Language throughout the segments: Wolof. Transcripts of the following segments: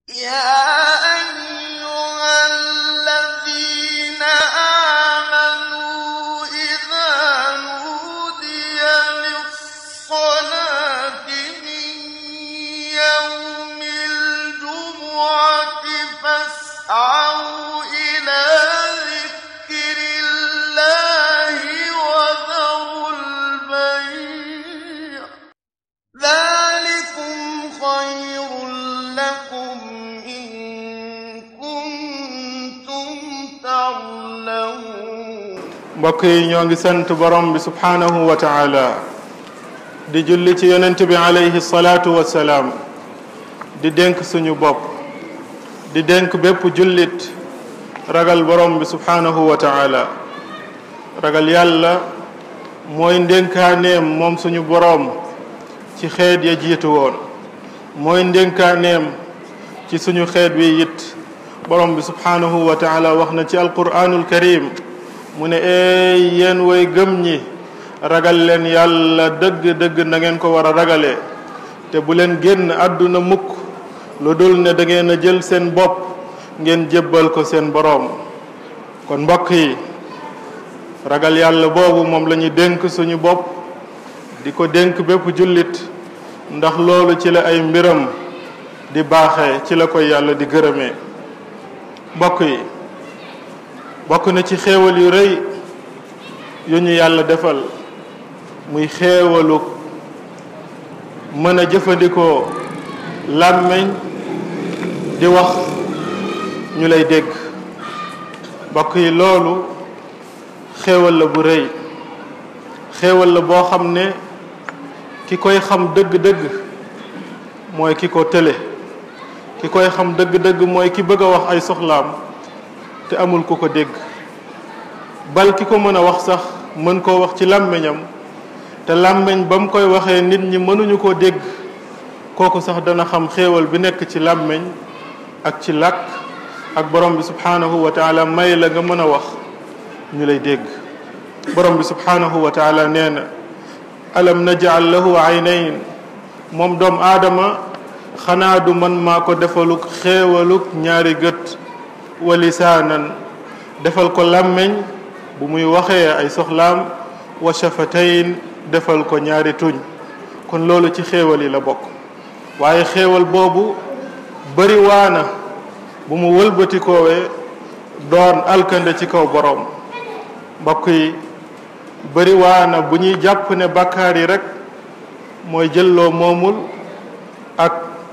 يا أيها الذين آمنوا إذا نودي للصلاة من يوم الجمعة فاسعوا إلى ذكر الله وذروا البيع ذلكم خير لكم إن كنتم تعلمون mbokk yi ñoo ngi sant borom bi subhaanahu wa taala di julli ci yonent bi alayhi salaatu wassalaam di dénk suñu bopp di dénk bépp jullit ragal borom bi subhaanahu wa taala ragal yàlla mooy ndénkaaneem moom suñu borom ci xeet ya jiitu woon mooy ndénkaaneem ci suñu xeet wi it borom bi subhaanahu wa taala wax na ci alquraanul karim mu ne eey yéen way gëm ñi ragal leen yàlla dëgg-dëgg na ngeen ko war a ragalee te bu leen génn àdduna mukk lu dul ne da ngeen a jël seen bopp ngeen jébbal ko seen boroom kon mbokk yi ragal yàlla boobu moom la ñuy dénk suñu bopp di ko dénk bépp jullit ndax loolu ci la ay mbiram di baaxee ci la koy yàlla di gërëmee mbokk yi bokk na ci xéewal yu rëy yu ñu yàlla defal muy xéewalu mën a jëfandikoo làmmiñ di wax ñu lay dégg mbokk yi loolu xéewal la bu rëy xéewal la boo xam ne ki koy xam dëgg-dëgg mooy ki ko tële ki koy xam dëgg-dëgg mooy ki bëgg a wax ay soxlaam te amul ku ko dégg bal ki ko mën a wax sax mën koo wax ci làmmiñam te làmmiñ ba mu koy waxee nit ñi mënuñu koo dégg kooku sax dana xam xéewal bi nekk ci làmmiñ ak ci làkk ak borom bi subhaanahu wa taala may la nga mën a wax ñu lay dégg borom bi subhaanahu wa taala nee na alam najal lahu aynayn moom doom aadama xanaa du man maa ko defaluk xéewaluk ñaari gët wa lisaanan defal ko làmmiñ bu muy waxee ay soxlaam wa shafatayn defal ko ñaari tuñ kon loolu ci xéewal yi la bokk waaye xéewal boobu bari waana bu mu wëlbatikoowee doon alkande ci kaw boroom mbokk yi bari waana bu ñuy jàpp ne bàkkaar yi rek mooy jëlloo moomul ak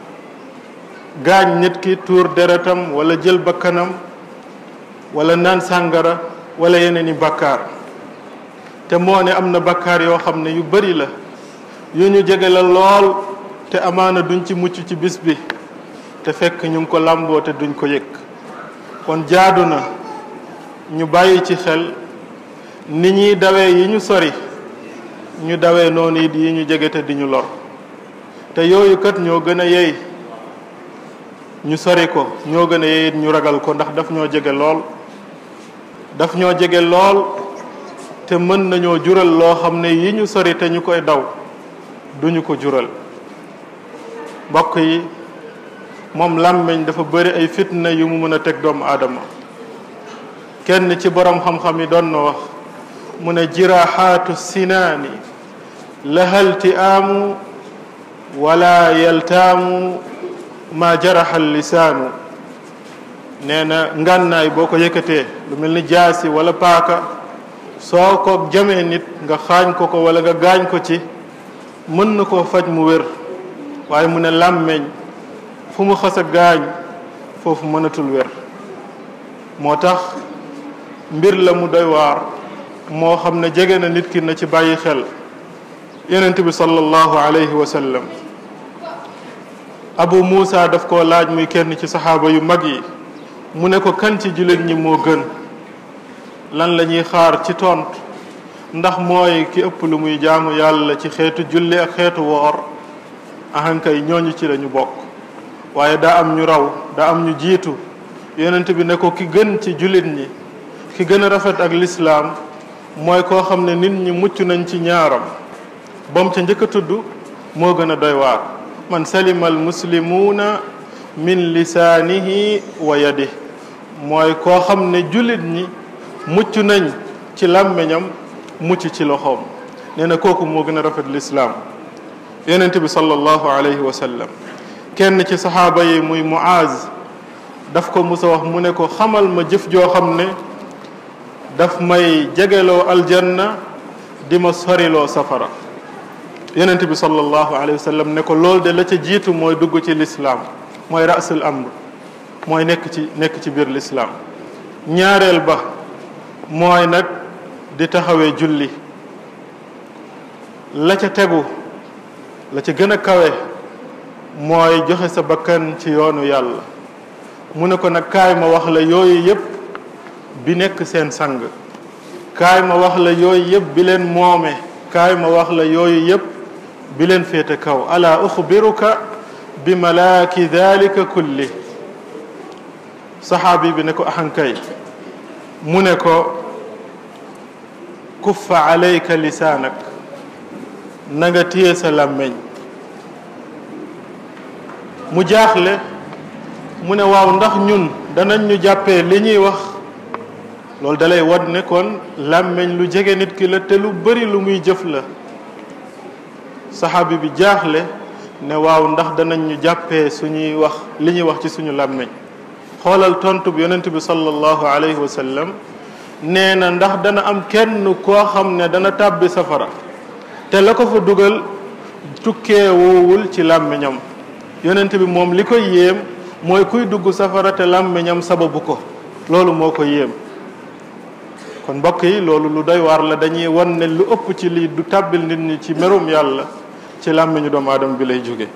gaañ nit ki tuur deretam wala jël bakkanam wala naan sàngara wala yeneen i bakkaar te moo ne am na bakkaar yoo xam ne yu bari la yu ñu jege la lool te amaana duñ ci mucc ci bis bi te fekk ñu ngi ko làmboo te duñ ko yëg kon jaadu na ñu bàyyi ci xel ni ñuy dawee yi ñu sori ñu dawee noonu it yi ñu jege te di ñu lor te yooyu kat ñoo gën a yey ñu sori ko ñoo gën a yey it ñu ragal ko ndax daf ñoo jege lool daf ñoo jege lool te mën nañoo jural loo xam ne yi ñu sori te ñu koy daw duñu ko jural mbokk yi moom làmmiñ dafa bëri ay fitna yu mu mën a teg doomu aadama kenn ci borom xam-xam yi doon na wax mu ne jiraxaatu sinaani lahalti aamu wala yaltaamu ma jaraxal lisaanu nee na ngànnaay boo ko yëkkatee lu mel ni jaasi wala paaka soo ko jamee nit nga xaañ ko ko wala nga gaañ ko ci mën na koo faj mu wér waaye mu ne làmmeñ fu mu xas a gaañ foofu mënatul wér moo tax mbir la mu doy waar moo xam ne jege na nit ki na ci bàyyi xel yonent bi sallallahu alayhi wa sallam abu muusa daf koo laaj muy kenn ci saxaaba yu mag yi mu ne ko kan ci jullit ñi moo gën lan la ñuy xaar ci tont ndax mooy ki ëpp lu muy jaamu yàlla ci xeetu julli ak xeetu woor ahankay ñooñu ci lañu bokk waaye daa am ñu raw daa am ñu jiitu yonent bi ne ko ki gën ci jullit ñi ki gën a rafet ak lislaam mooy koo xam ne nit ñi mucc nañ ci ñaaram bam ca njëkk a tudd moo gën a doy waar man salima al muslimuuna min lisaanihi wa yadih mooy koo xam ne jullit ñi mucc nañ ci làmmiñam mucc ci loxoom nee na kooku moo gën a rafet lislaam yonent bi sallallahu alayhi wa sallam kenn ci saxaaba yi muy muaz daf ko musa wax mu ne ko xamal ma jëf joo xam ne daf may jegeloo aljanna di ma soriloo safara yonent bi sallallahu alayhi wa sallam ne ko loolu de la ca jiitu mooy dugg ci lislaam mooy rasul amr mooy nekk ci nekk ci biir lislaam ñaareel ba mooy nag di taxawee julli la ca tegu la ca gën a kawe mooy joxe sa bakkan ci yoonu yàlla mu ne ko nag kaay ma wax la yooyu yépp bi nekk seen sang kaay ma wax la yooyu yépp bi leen moome kaay ma wax la yooyu yépp bi leen féete kaw ala uxbiruka bi malaaki dalika kulli saxaabi bi ne ko ahankay mu ne ko kuffa alayka lisaanak na nga téye sa làmmeñ mu jaaxle mu ne waaw ndax ñun danañ ñu jàppee li ñuy wax loolu dalay won ne kon làmmeñ lu jege nit ki la te lu bari lu muy jëf la saxaabi bi jaaxle ne waaw ndax danañ ñu jàppee suñuy wax li ñuy wax ci suñu làmmeñ xoolal tontu bi yonent bi sallallahu alayhi wa sallam nee na ndax dana am kenn koo xam ne dana tàbbi safara te la ko fa dugal tukkee woowul ci làmmiñam yonent bi moom li koy yéem mooy kuy dugg safara te làmmiñam sababu ko loolu moo ko yéem kon mbokk yi loolu lu doy waar la dañuy wan ne lu ëpp ci lii du tàbbil nit ñi ci merum yàlla ci làmmiñu doomu aadama bi lay jóge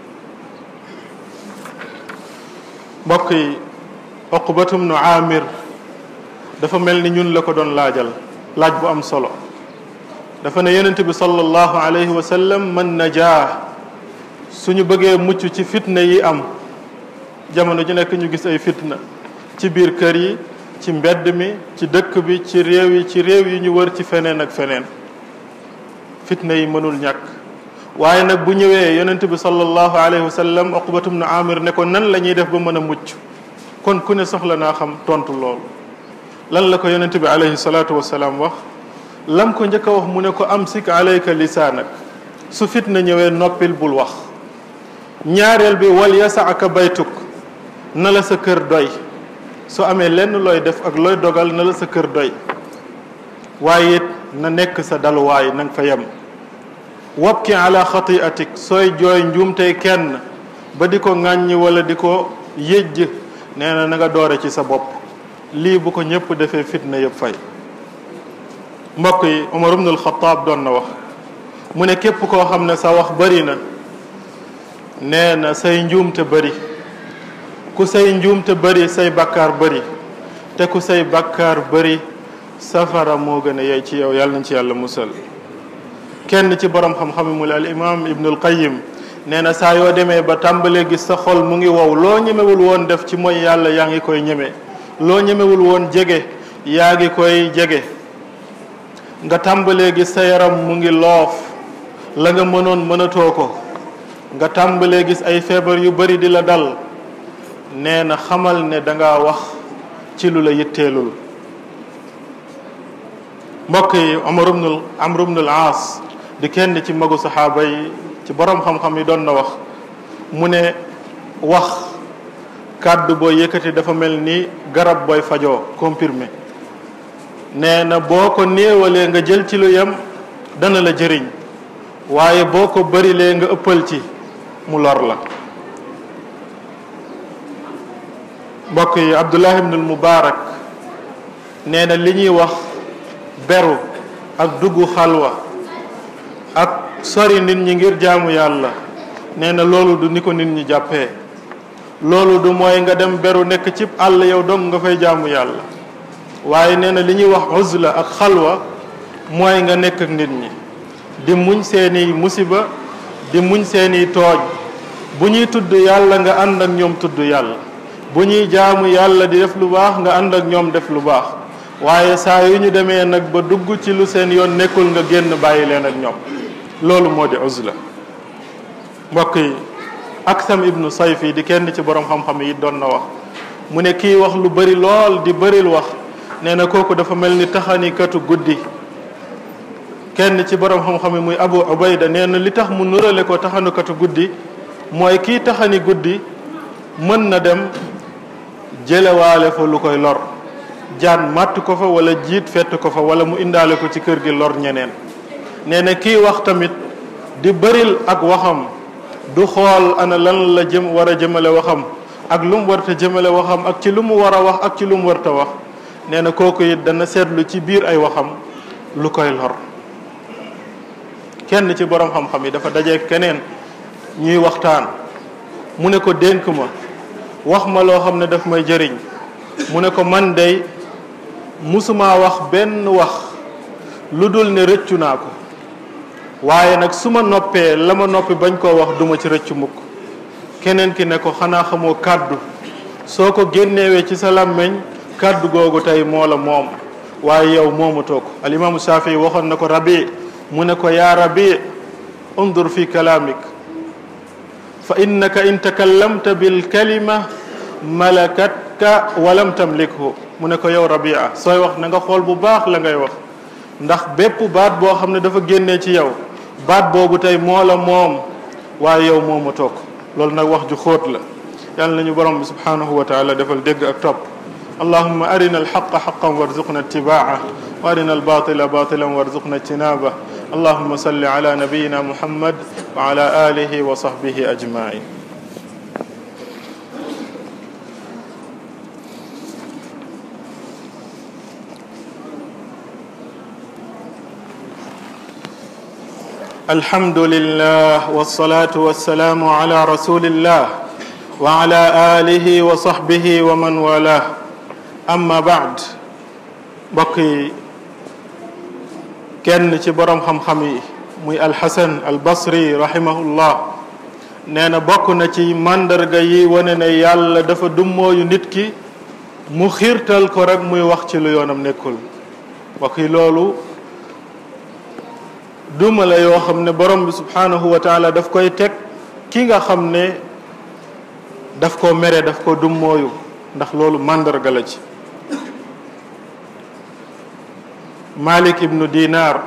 mbokk yi oqbatum nu amir dafa mel ni ñun la ko doon laajal laaj bu am solo dafa ne yonent bi sallallahu alayhi wa sallam man najaa suñu bëggee mucc ci fitna yi am jamono ju nekk ñu gis ay fitna ci biir kër yi ci mbedd mi ci dëkk bi ci réew yi ci réew yi ñu wër ci feneen ak feneen fitna yi mënul ñàkk waaye nag bu ñëwee yonent bi sallallahu alayhi wa sallam uqbatum na amir ne ko nan la ñuy def ba mën a mucc kon ku ne soxla naa xam tontu loolu lan la ko yonent bi alayhi salaatu wasalaam wax lam ko njëkk a wax mu ne ko amsik alayka lisaanak su fitna ñëwee noppil bul wax ñaareel bi wal yasaaka baytuk na la sa kër doy su amee lenn looy def ak looy dogal na la sa kër doy waaye it na nekk sa daluwaay na nga fa yem wabki ala xatiatik sooy jooy njuumtey kenn ba di ko ŋàññi wala di ko yëjj nee na na nga doore ci sa bopp lii bu ko ñëpp defee fitna yëpp fay mbokk yi Umar ibn al-Khattab doon na wax mu ne képp koo xam ne sa wax bari na nee na say njuumte bari ku say njuumte bari say bakkaar bari te ku say bakkaar bari safara moo gën a yey ci yow yàlla nañ ci yàlla musal kenn ci borom xam-xam mu al imam ibnul qayyim nee na saa yoo demee ba tàmbalee gis sa xol mu ngi wow loo ñemewul woon def ci mooy yàlla yaa ngi koy ñeme loo ñemewul woon jege yaa ngi koy jege nga tàmbalee gis sa yaram mu ngi loof la nga mënoon mënatoo ko nga tàmbalee gis ay feebar yu bari di la dal nee na xamal ne danga wax ci lu la yitteelul mbokk yi Umar ibnul Amr ibnul Aas di kenn ci magu saxaaba yi ci borom xam-xam yi doon na wax mu ne wax kàddu booy yëkkati dafa mel ni garab booy fajoo comprimé nee na boo ko néewalee nga jël ci lu yem dana la jëriñ waaye boo ko bërilee nga ëppal ci mu lor la mbokk yi Abdullah ibnul Mubaarak nee na li ñuy wax beru ak dugg xalwa ak sori nit ñi ngir jaamu yàlla nee na loolu du ni ko nit ñi jàppee loolu du mooy nga dem beru nekk cib àll yow dong nga fay jaamu yàlla waaye nee na li ñuy wax uzla ak xalwa mooy nga nekk ak nit ñi di muñ seeni musiba di muñ seeni tooj bu ñuy tudd yàlla nga ànd ak ñoom tudd yàlla bu ñuy jaamu yàlla di def lu baax nga ànd ak ñoom def lu baax waaye saa yu ñu demee nag ba dugg ci lu seen yoon nekkul nga génn bàyyi leen ak ñoom loolu moo di uzla mbokk yi aksam ibnu sayfi di kenn ci borom xam-xam yi doon na wax mu ne kii wax lu bari lool di bëril wax nee na kooku dafa mel ni taxanikatu guddi kenn ci borom xam-xam yi muy abu ubayda nee na li tax mu nurale ko taxanikatu guddi mooy kii taxani guddi mën na dem jëlewaale fa lu koy lor jaan màtt ko fa wala jiit fett ko fa wala mu indaale ko ci kër gi lor ñeneen nee na kii wax tamit di bëril ak waxam du xool ana lan la jëm war a jëmale waxam ak lu mu warta jëmale waxam ak ci lu mu war a wax ak ci lu mu warta wax nee na kooku it dana seetlu ci biir ay waxam lu koy lor kenn ci borom xam-xam yi dafa daje keneen ñuy waxtaan mu ne ko dénk ma wax ma loo xam ne daf may jëriñ mu ne ko man dey musuma wax benn wax lu dul ne rëccu naa ko waaye nag su ma noppee la ma noppi bañ koo wax duma ci rëccu mukk keneen ki ne ko xanaa xamoo kàddu soo ko génnewee ci sa làmmeñ kàddu googu tey moo la moom waaye yow moomatoo ko alimaamu Shafii waxoon na ko rabi mu ne ko yaa rabi undur fi kalaamik fa innaka in takallamta bil kalima malakatka walam tamlikhu mu ne ko yow rabia sooy wax na nga xool bu baax la ngay wax ndax bépp baat boo xam ne dafa génnee ci yow baat boobu tey moo la moom waaye yow mooma toog loolu nag wax ju xóot la yàlla nañu borom bi subhanahu wa taala defal dégg ak topp allahuma arina alxaqa xaqan warzuqna ittibaa wa arina albatila batilan warzuqna ijtinaba allahuma salli ala nabiyina muhammad wa ala alihi wa sahbihi ajmain الحمد لله والصلاة والسلام على رسول الله وعلى آله وصحبه ومن والاه أما بعد بقي kenn ci borom xam-xam yi muy alxasan albasri rahimahullah nee na bokk na ci màndarga yi wane ne yàlla dafa dummooyu nit ki mu xiirtal ko rek muy wax ci lu yoonam nekkul mbokk yi loolu duma la yoo xam ne borom bi subhanahu wa taala daf koy teg ki nga xam ne daf ko mere daf ko dummooyu ndax loolu màndarga la ci Malik ibnu Dinar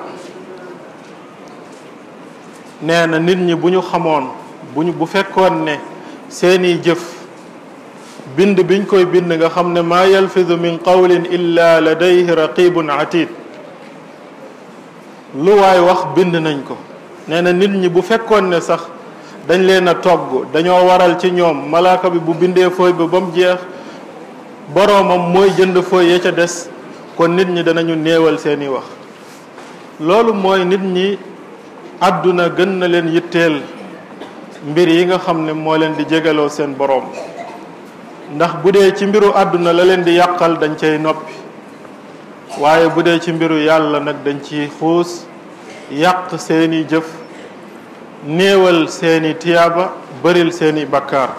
nee na nit ñi bu ñu xamoon bu ñu bu fekkoon ne seeni jëf bind biñ koy bind nga xam ne maa yalfidu min qawlin illa ladayhi raqibun atid lu waay wax bind nañ ko nee na nit ñi bu fekkoon ne sax dañ leen a togg dañoo waral ci ñoom malaaka bi bu bindee fooy ba ba mu jeex boroomam mooy jënd fooy ya ca des kon nit ñi danañu néewal seeni wax loolu mooy nit ñi àdduna gën na leen yitteel mbir yi nga xam ne moo leen di jégaloo seen boroom ndax bu dee ci mbiru àdduna la leen di yàqal dañ cay noppi waaye bu dee ci mbiru yàlla nag dañ ci xuus yàq seeni jëf néewal seeni tiyaaba bëril seeni bakkaar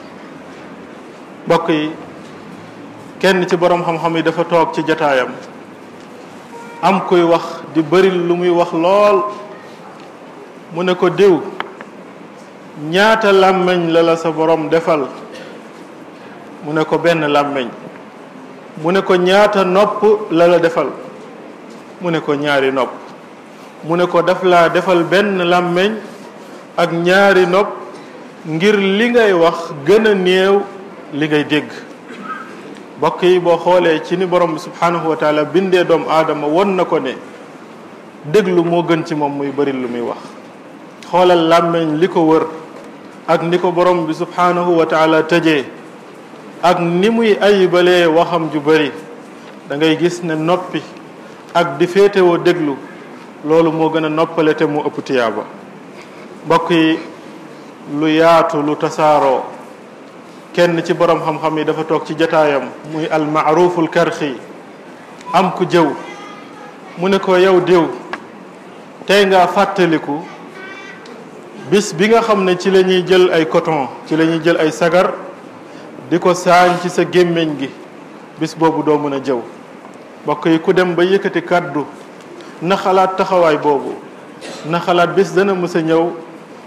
mbokk yi kenn ci boroom xam-xam yi dafa toog ci jataayam am kuy wax di bëril lu muy wax lool mu ne ko diw ñaata làmmiñ la la sa boroom defal mu ne ko benn làmmiñ mu ne ko ñaata nopp la la defal mu ne ko ñaari nopp mu ne ko daf laa defal benn làmmiñ ak ñaari nopp ngir li ngay wax gën a néew li ngay dégg mbokk yi boo xoolee ci ni borom bi subhanahu wa taala bindee doomu aadama won na ko ne déglu moo gën ci moom muy bari lu muy wax xoolal làmmiñ li ko wër ak ni ko borom bi subhanahu wa taala tëjee ak ni muy ayibalee waxam ju bari da ngay gis ne noppi ak di féetewoo déglu loolu moo gën a noppale te mu ëpp tiyaaba mbokk yi lu yaatu lu tasaaroo kenn ci borom xam-xam yi dafa toog ci jataayam muy almaaruful karxi am ku jëw mu ne ko yow diw tey nga fàttaliku bis bi nga xam ne ci la ñuy jël ay coton ci la ñuy jël ay sagar di ko saañ ci sa gémmiñ gi bis boobu doo mën a jëw mbokk yi ku dem ba yëkkati kàddu na xalaat taxawaay boobu na xalaat bis dana mës a ñëw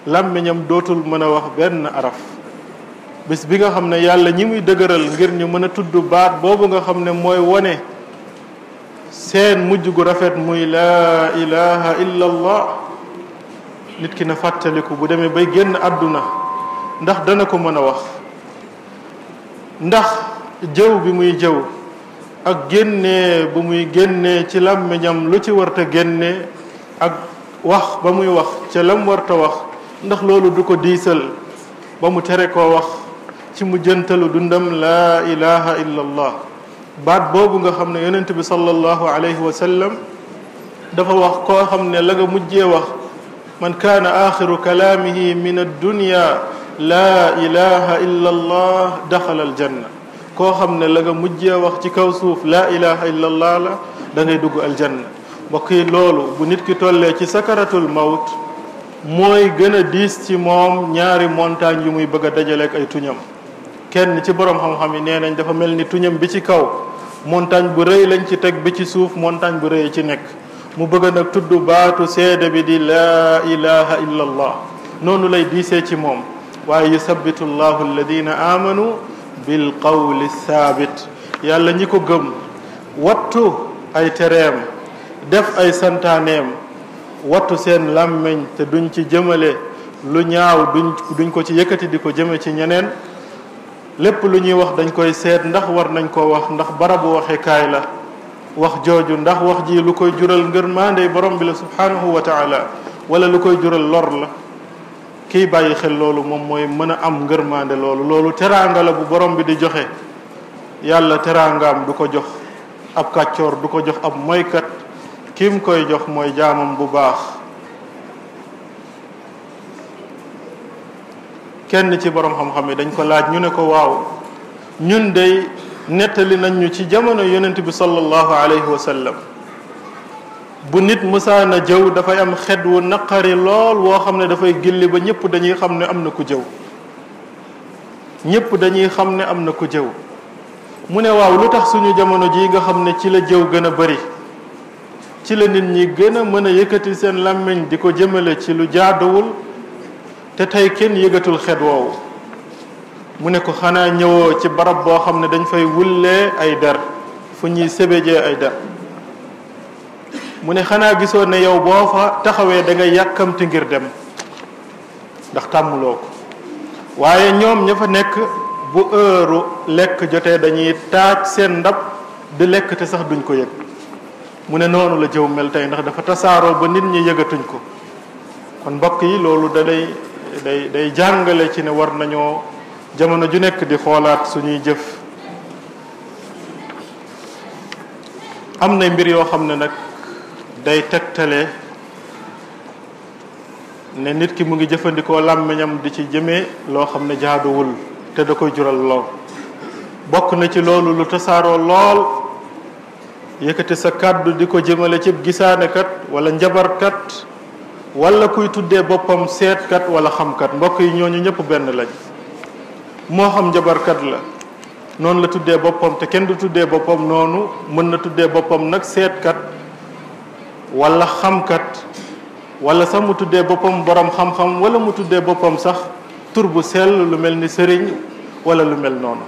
làmmiñam dootul mën a wax benn araf bis bi nga xam ne yàlla ñi muy dëgëral ngir ñu mën a tudd baat boobu nga xam ne mooy wone seen mujj gu rafet muy laa ilaha illa allah nit ki na fàttaliku bu demee bay génn àdduna ndax dana ko mën a wax ndax jëw bi muy jëw ak génnee bu muy génnee ci làmmiñam lu ci warta génne ak wax ba muy wax ca lam warta wax ndax loolu du ko diisal ba mu tere koo wax ci mu jëntalu dundam laa ilaha illa allah baat boobu nga xam ne yonent bi sallallahu alayhi wa sallam dafa wax koo xam ne la nga mujjee wax man kaana axiru kalaamihi min addunya laa ilaha illa allah daxala aljanna koo xam ne la nga mujjee wax ci kaw suuf laa ilaha illa allah la da ngay dugg aljanna mbokk yi loolu bu nit ki tollee ci sakaratul mawt mooy gën a diis ci moom ñaari montagne yu muy bëgg a dajaleek ay tuñam kenn ci borom xam-xam yi nee nañ dafa mel ni tuñam bi ci kaw montagne bu rëy lañ ci teg bi ci suuf montagne bu rëy ci nekk mu bëgg nag tudd baatu seede bi di laa ilaha illa allah noonu lay diisee ci moom waaye yusabbitu llahu alladina amanu bil qawli thabit yàlla ñi ko gëm wattu ay tereem def ay santaaneem wattu seen làmmiñ te duñ ci jëmale lu ñaaw duñ duñ ko ci yëkkati di ko jëme ci ñeneen lépp lu ñuy wax dañ koy seet ndax war nañ koo wax ndax barabu waxekaay la wax jooju ndax wax ji lu koy jural ngër maandey borom bi la subhanahu wa taala wala lu koy jural lor la kiy bàyyi xel loolu moom mooy mën a am ngërmaande loolu loolu teraanga la bu borom bi di joxe yàlla teraangaam du ko jox ab kàccoor du ko jox ab moykat kim koy jox mooy jaamam bu baax kenn ci borom xam-xam yi dañ ko laaj ñu ne ko waaw ñun dey nettali nañ ñu ci jamono yonent bi sallallahu alayhi wa sallam bu nit musaana jëw dafay am xet wu naqari lool woo xam ne dafay gilli ba ñëpp dañuy xam ne am na ku jëw ñëpp dañuy xam ne am na ku jëw mu ne waaw lu tax suñu jamono ji nga xam ne ci la jëw gën a bari ci la nit ñi gën a mën a yëkkati seen làmmiñ di ko jëmale ci lu jaaduwul te tey kenn yëgatul xet woowu mu ne ko xanaa ñëwoo ci barab boo xam ne dañ fay wullee ay der fu ñuy sébéjee ay der mu ne xanaa gisoo ne yow boo fa taxawee da nga yàkkamti ngir dem ndax tàmmuloo ko waaye ñoom ña fa nekk bu heure lekk jotee dañuy taaj seen ndab di lekk te sax duñ ko yëg mu ne noonu la jëw mel tey ndax dafa tasaaroo ba nit ñi yëgatuñ ko kon mbokk yi loolu da day day day jàngale ci ne war nañoo jamono ju nekk di xoolaat suñuy jëf am na mbir yoo xam ne nag day tegtale ne nit ki mu ngi jëfandikoo làmmiñam di ci jëmee loo xam ne jaaduwul te da koy jural lool bokk na ci loolu lu tasaaroo lool yëkkati sa kàddu di ko jëmale cib gisaanekat wala njabarkat wala kuy tuddee boppam seetkat wala xamkat mbokk yi ñooñu ñëpp benn lañ moo xam njabarkat la noonu la tuddee boppam te kenn du tuddee boppam noonu mën na tuddee boppam nag seetkat wala xamkat wala sax mu tuddee boppam borom xam-xam wala mu tuddee boppam sax tur bu sell lu mel ni sëriñ wala lu mel noonu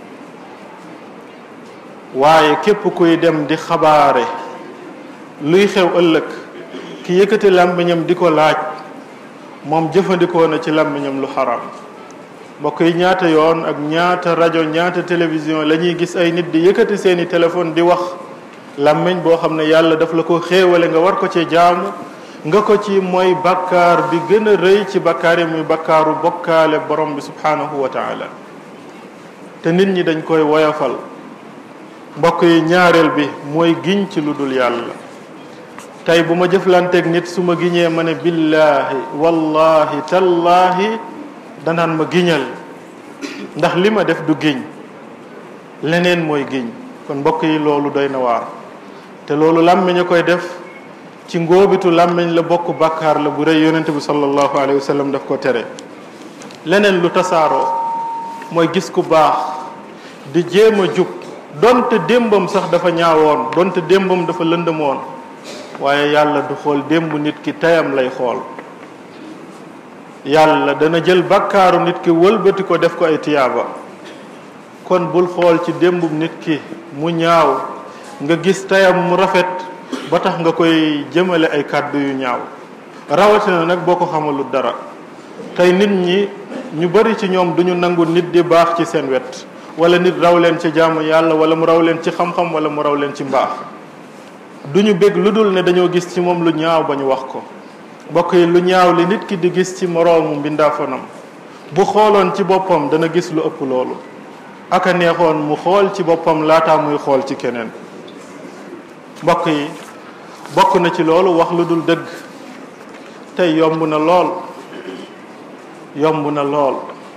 waaye képp kuy dem di xabaare luy xew ëllëg ki yëkkati làmmiñam di ko laaj moom jëfandikoo na ci làmmiñam lu xaraam mbokk yi ñaata yoon ak ñaata rajo ñaata télévision la ñuy gis ay nit di yëkkati seeni téléphone di wax làmmiñ boo xam ne yàlla daf la ko xéewale nga war ko ci jaamu nga ko ci mooy bakkaar bi gën a rëy ci bakkaar yi muy bakkaaru bokkaale borom bi subhanahu wa taala te nit ñi dañ koy woyafal mbokk yi ñaareel bi mooy giñ ci lu dul yàlla tey bu ma jëflanteeg nit su ma giñee ma ne billaahi wallahi tallaahi danaan ma giñal ndax li ma def du giñ leneen mooy giñ kon mbokk yi loolu doy na waar te loolu làmmiñ a koy def ci ngóobitu làmmiñ la bokk bàkkaar la bu rëy yonente bi sallallahu alayhi wa sallam daf ko tere leneen lu tasaaroo mooy gis ku baax di jéem a jub donte démbam sax dafa ñaawoon donte démbam dafa lëndëmoon waaye yàlla du xool démb nit ki teyam lay xool yàlla dana jël bakkaaru nit ki wëlbati ko def ko ay tiyaaba kon bul xool ci démbum nit ki mu ñaaw nga gis tayam mu rafet ba tax nga koy jëmale ay kàddu yu ñaaw rawatina nag boo ko xamalu dara tey nit ñi ñu bari ci ñoom duñu nangu nit di baax ci seen wet wala nit raw leen ci jaamu yàlla wala mu raw leen ci xam-xam wala mu raw leen ci mbaax duñu bég lu dul ne dañoo gis ci moom lu ñaaw ba ñu wax ko mbokk yi lu ñaaw li nit ki di gis ci moroomu mbindaafonam bu xooloon ci boppam dana gis lu ëpp loolu aka neexoon mu xool ci boppam laataa muy xool ci keneen mbokk yi bokk na ci loolu wax lu dul dëgg tey yomb na lool yomb na lool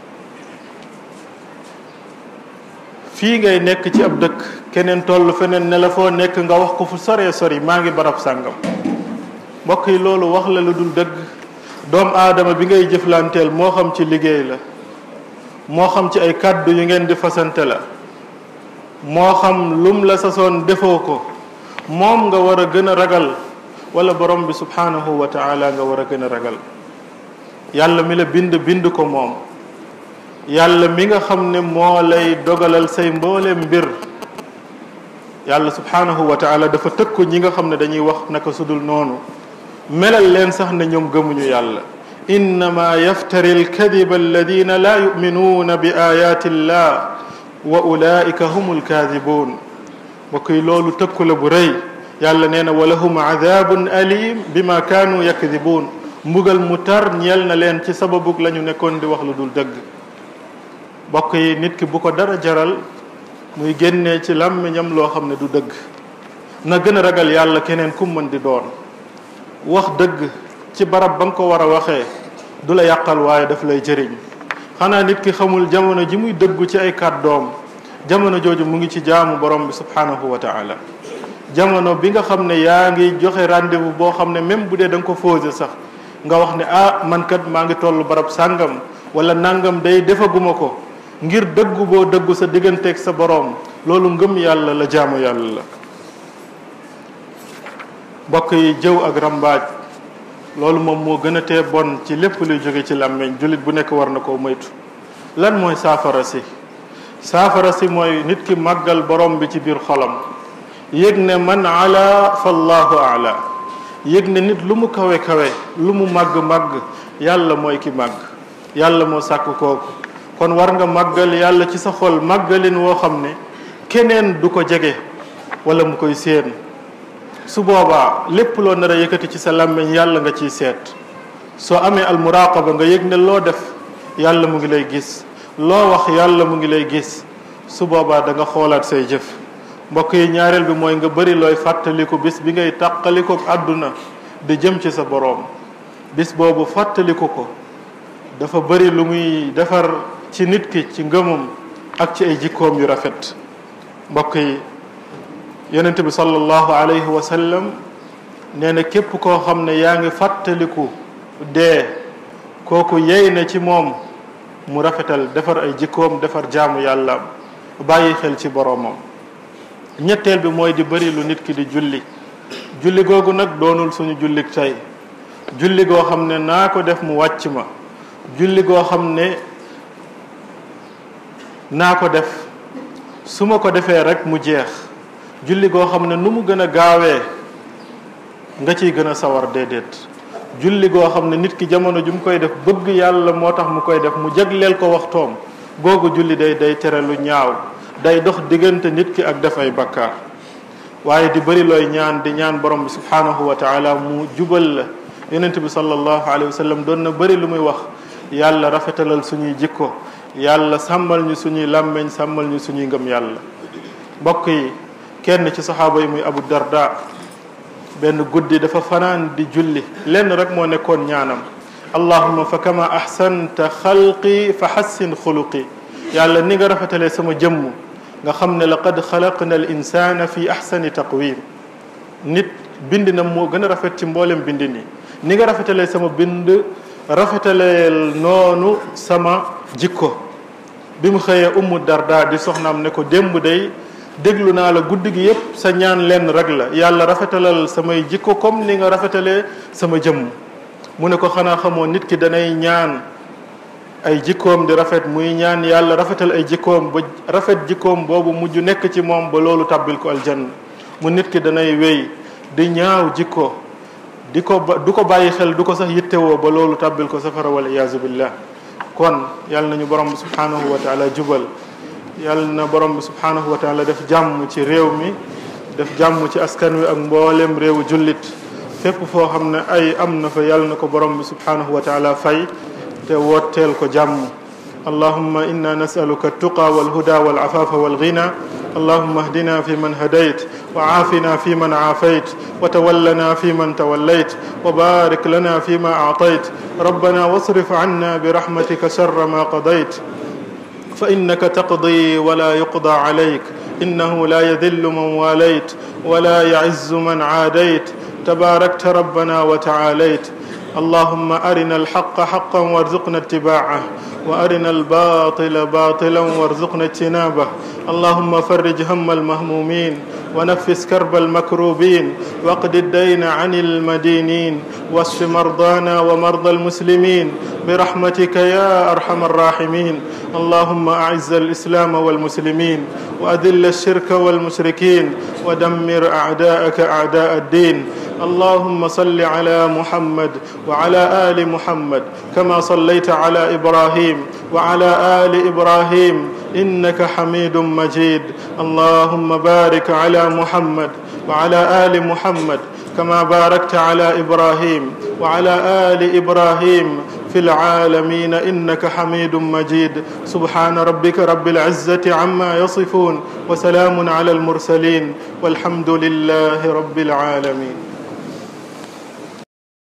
fii ngay nekk ci ab dëkk keneen toll feneen ne la foo nekk nga wax ko fu soree sori maa ngi barab sàngam mbokk yi loolu wax la lu dul dëgg doom aadama bi ngay jëflanteel moo xam ci liggéey la moo xam ci ay kàddu yu ngeen di fasante la moo xam lum la sasoon defoo ko moom nga war a gën a ragal wala borom bi subhanahu wa taala nga war a gën a ragal yàlla mi la bind bind ko moom yàlla mi nga xam ne moo lay dogalal say mboole mbir yàlla subhanahu wa taala dafa tëkku ñi nga xam ne dañuy wax naka sudul noonu melal leen sax ne ñoom gëmuñu yàlla innama yaftari alkadiba alladina la yuminuuna bi ayati illah wa ulaika hum alkaadibuun mbokk yi loolu tëkku la bu rëy yàlla nee na walahum adabun alim bima kaanu yakdibuun mbugal mu tar ñeel na leen ci sababug la ñu nekkoon di wax lu dul dëgg mbokk yi nit ki bu ko dara jaral muy génnee ci làmmiñam loo xam ne du dëgg na gën a ragal yàlla keneen ku mën di doon wax dëgg ci barab ba nga ko war a waxee du la yàqal waaye daf lay jëriñ xanaa nit ki xamul jamono ji muy dëggu ci ay kàddoom jamono jooju mu ngi ci jaamu borom bi subhanahu wa taala jamono bi nga xam ne yaa ngi joxe rendez-vous boo xam ne même bu dee da nga ko fausé sax nga wax ne ah man kat maa ngi toll barab sàngam wala nangam day defaguma ko ngir dëggu boo dëggu sa digganteeg sa boroom loolu ngëm yàlla la jaamu yàlla la mbokk yi jëw ak rambaaj loolu moom moo gën a tee bon ci lépp luy jóge ci làmmiñ jullit bu nekk war na koo moytu lan mooy saafara si saafara si mooy nit ki màggal borom bi ci biir xolam yëg ne man ala fallahu ala yëg ne nit lu mu kawe kawe lu mu màgg màgg yàlla mooy ki màgg yàlla moo sàkk kooku kon war nga màggal yàlla ci sa xol màggalin woo xam ne keneen du ko jege wala mu koy séen su boobaa lépp loo nar a yëkkati ci sa làmmiñ yàlla nga ciy seet soo amee al muraqaba nga yëg ne loo def yàlla mu ngi lay gis loo wax yàlla mu ngi lay gis su boobaa da nga xoolaat say jëf mbokk yi ñaareel bi mooy nga bëri looy fàttaliku bis bi ngay tàqaliko àdduna di jëm ci sa boroom bis boobu fàttaliku ko dafa bëri lu muy defar ci nit ki ci ngëmam ak ci ay jikkoom yu rafet mbokk yi yonent bi sallallahu alayhi wa sallam nee na képp koo xam ne yaa ngi fàttaliku dee kooku yey na ci moom mu rafetal defar ay jikkoom defar jaamu yàlla bàyyi xel ci boroomam ñetteel bi mooy di bëri lu nit ki di julli julli googu nag doonul suñu jullik tey julli goo xam ne naa ko def mu wàcc ma julli goo xam ne naa ko def su ma ko defee rek mu jeex julli goo xam ne nu mu gën a gaawee nga ciy gën a sawar déedéet julli goo xam ne nit ki jamono ju mu koy def bëgg yàlla moo tax mu koy def mu jagleel ko waxtoom googu julli day day tere lu ñaaw day dox diggante nit ki ak def ay bakkaar waaye di bëri looy ñaan di ñaan borom bi subhanahu wa taala mu jubal la yonent bi sallallahu alayhi wa sallam doon na bëri lu muy wax yàlla rafetalal suñuy jikko yàlla sàmmal ñu suñuy làmmeñ sàmmal ñu suñuy ngëm yàlla mbokk yi kenn ci saxaaba yi muy abu darda benn guddi dafa fanaan di julli lenn rek moo nekkoon ñaanam allahuma fa kama ahsanta xalqi fa xassin xuluqi yàlla ni nga rafetalee sama jëmm nga xam ne laqad xalaqna al insana fi ahsani taqwim nit bind na moo gën a rafet ci mboolem bind nii ni nga rafetalee sama bind rafetaleel noonu sama jikko bi mu xëyee ummu darda di soxnaam ne ko démb day déglu naa la guddi gi yépp sa ñaan lenn rek la yàlla rafetalal samay jikko comme ni nga rafetalee sama jëmm mu ne ko xanaa xamoo nit ki danay ñaan ay jikkoom di rafet muy ñaan yàlla rafetal ay jikkoom ba rafet jikkoom boobu mujj nekk ci moom ba loolu tabbil ko aljanna mu nit ki danay wéy di ñaaw jikko di ko ba du ko bàyyi xel du ko sax yittewoo ba loolu tabbil ko safara wal iyaazu billah kon yàlla nañu borom bi subhanahu wa taala jubal yàlla na borom bi subhanahu wa taala def jàmm ci réew mi def jàmm ci askan wi ak mboolem réewu jullit fépp foo xam ne ay am na fa yàlla na ko borom bi subhanahu wa taala fay te wotteel ko jàmm allahumma inna nasaluka altuqa walhuda walafafa walghina اللهم اهدنا فيمن هديت وعافنا فيمن عافيت وتولنا فيمن توليت وبارك لنا فيما اعطيت ربنا واصرف عنا برحمتك شر ما قضيت فانك تقضي ولا يقضى عليك انه لا يذل من واليت ولا يعز من عاديت تباركت ربنا وتعاليت اللهم ارنا الحق حقا وارزقنا اتباعه وارنا الباطل باطلا وارزقنا اجتنابه اللهم فرج هم المهمومين ونفس كرب المكروبين واقض الدين عن المدينين واشف مرضانا ومرضى المسلمين برحمتك يا ارحم الراحمين اللهم اعز الاسلام والمسلمين واذل الشرك والمشركين ودمر اعداءك اعداء الدين اللهم صل على محمد وعلى ال محمد كما صليت على ابراهيم وعلى ال ابراهيم انك حميد مجيد اللهم بارك على محمد وعلى ال محمد كما باركت على ابراهيم وعلى ال ابراهيم في العالمين انك حميد مجيد سبحان ربك رب العزه عما يصفون وسلام على المرسلين والحمد لله رب العالمين